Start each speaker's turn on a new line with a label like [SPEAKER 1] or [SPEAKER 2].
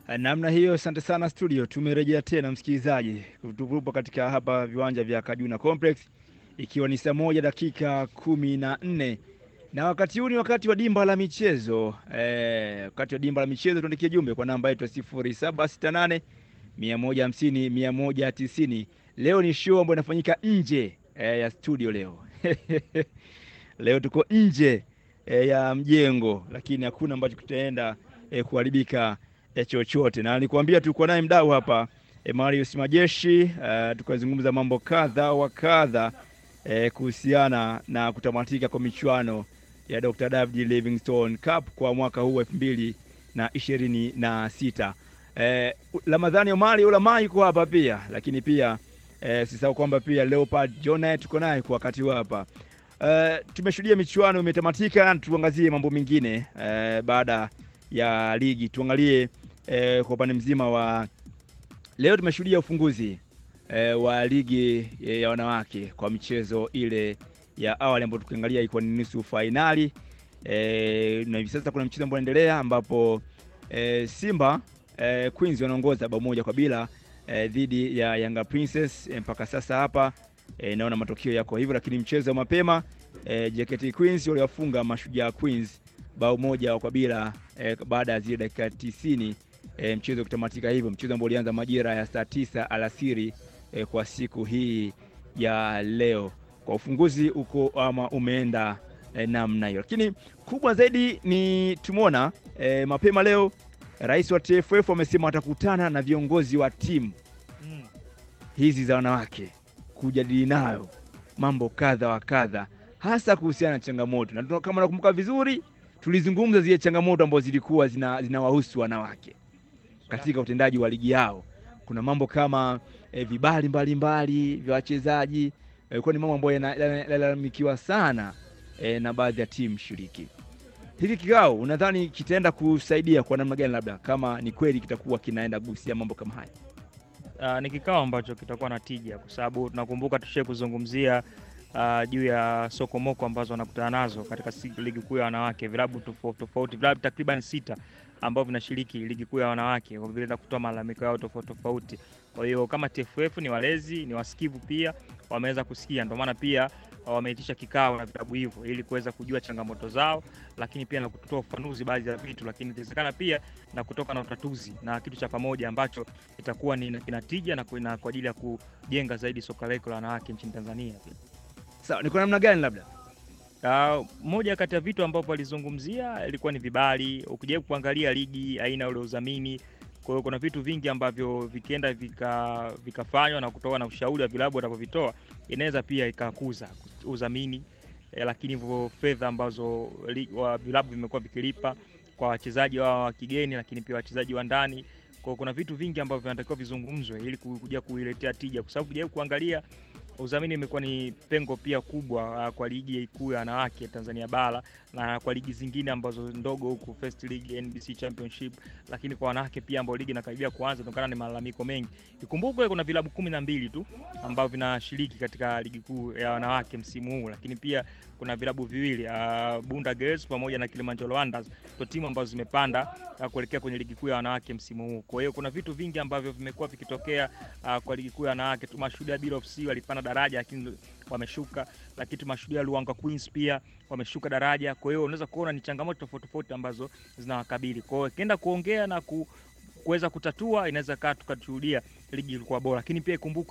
[SPEAKER 1] Namna hiyo, asante sana studio. Tumerejea tena msikilizaji, tupo katika hapa viwanja vya Kajuna Complex ikiwa ni saa moja dakika kumi na nne na wakati huu ni wakati wa dimba la michezo eh, wakati wa dimba la michezo. Tuandikie jumbe kwa namba yetu ya sifuri saba sita nane mia moja hamsini mia moja tisini. Leo ni show ambayo inafanyika nje eh, ya studio leo leo tuko nje eh, ya mjengo, lakini hakuna ambacho kitaenda eh, kuharibika eh, chochote, na nikuambia tulikuwa naye mdau hapa eh, Marius Majeshi uh, tukazungumza mambo kadha wa kadha eh, kuhusiana na kutamatika kwa michuano ya Dr. David Livingstone Cup kwa mwaka huu elfu mbili na ishirini na sita. Eh, Ramadhani Omari Ulamai yuko hapa pia, lakini pia eh, sisahau kwamba pia Leopard John tuko naye kwa wakati huu hapa. Eh, tumeshuhudia michuano imetamatika, tuangazie mambo mengine eh, baada ya ligi. Tuangalie eh, kwa upande mzima wa leo, tumeshuhudia ufunguzi eh, wa ligi eh, ya wanawake kwa michezo ile ya awali ambayo tukiangalia ilikuwa ni nusu fainali e, na hivi sasa kuna mchezo ambao unaendelea ambapo e, Simba e, Queens wanaongoza bao moja kwa bila e, dhidi ya Yanga Princess e, mpaka sasa hapa e, naona matokeo yako hivyo, lakini mchezo wa mapema e, JKT Queens waliwafunga Mashujaa Queens bao moja kwa bila e, baada ya zile dakika tisini e, mchezo kutamatika hivyo, mchezo ambao ulianza majira ya saa tisa alasiri e, kwa siku hii ya leo kwa ufunguzi uko ama umeenda eh, namna hiyo, lakini kubwa zaidi ni tumeona eh, mapema leo rais wa TFF amesema watakutana na viongozi wa timu
[SPEAKER 2] Mm.
[SPEAKER 1] hizi za wanawake kujadili nayo mambo kadha wa kadha, hasa kuhusiana na changamoto, na tuna- kama nakumbuka vizuri, tulizungumza zile changamoto ambazo zilikuwa zina- zinawahusu wanawake katika utendaji wa ligi yao. Kuna mambo kama eh, vibali mbalimbali vya wachezaji ilikuwa ni mambo ambayo yana- yana- yanalalamikiwa sana eh, na baadhi ya timu shiriki. Hiki kikao unadhani kitaenda kusaidia kwa namna gani, labda kama ni kweli kitakuwa kinaenda kugusia mambo kama haya?
[SPEAKER 2] Uh, ni kikao ambacho kitakuwa na tija kwa sababu tunakumbuka tushie kuzungumzia uh, juu ya sokomoko ambazo wanakutana nazo katika si- ligi kuu ya wanawake, vilabu tofauti tofauti, vilabu takriban sita ambavyo vinashiriki ligi kuu ya wanawake kwa vile na kutoa malalamiko yao tofauti tofauti. Kwa hiyo kama TFF ni walezi, ni wasikivu pia, wameweza kusikia, ndio maana pia wameitisha kikao na vilabu hivyo ili kuweza kujua changamoto zao, lakini pia na kutoa ufafanuzi baadhi ya vitu, lakini inawezekana pia na kutoka na utatuzi na kitu cha pamoja ambacho itakuwa ni kina tija na kuna- kwa ajili ya kujenga zaidi soka letu la wanawake nchini Tanzania pia.
[SPEAKER 1] Sawa, ni kwa namna gani labda?
[SPEAKER 2] Uh, moja kati ya vitu ambavyo walizungumzia ilikuwa ni vibali. Ukijaribu kuangalia ligi aina ule udhamini, kwa hiyo kuna vitu vingi ambavyo vikienda vika vikafanywa na kutoka na ushauri wa vilabu watavyovitoa inaweza pia ikakuza udhamini eh, lakini hivyo fedha ambazo li- wa- vilabu vimekuwa vikilipa kwa wachezaji wao wa kigeni, lakini pia wachezaji wa ndani. Kwa hiyo kuna vitu vingi ambavyo vinatakiwa vizungumzwe ili ku- kuja kuiletea tija, kwa sababu ukijaribu kuangalia udhamini imekuwa ni pengo pia kubwa uh, kwa ligi kuu ya wanawake Tanzania bara na kwa ligi zingine ambazo ndogo huku First League, NBC Championship, lakini kwa wanawake pia ambao ligi inakaribia kuanza kutokana na malalamiko mengi. Ikumbukwe kuna vilabu kumi na mbili tu ambavyo vinashiriki katika ligi kuu ya wanawake msimu huu, lakini pia kuna vilabu viwili uh, Bunda Girls pamoja na Kilimanjaro Wonders ndio timu ambazo zimepanda uh, kuelekea kwenye ligi kuu ya wanawake msimu huu. Kwa hiyo kuna vitu vingi ambavyo vimekuwa vikitokea uh, kwa ligi kuu ya wanawake. Tumashuhudia Bila FC walipanda daraja lakini wameshuka, lakini tumashuhudia Luanga Queens pia wameshuka daraja. Kwa hiyo unaweza kuona ni changamoto tofauti tofauti ambazo zinawakabili. Kwa hiyo ikienda kuongea na ku, kuweza kutatua, inaweza kaa tukashuhudia ligi ilikuwa bora, lakini pia ikumbuke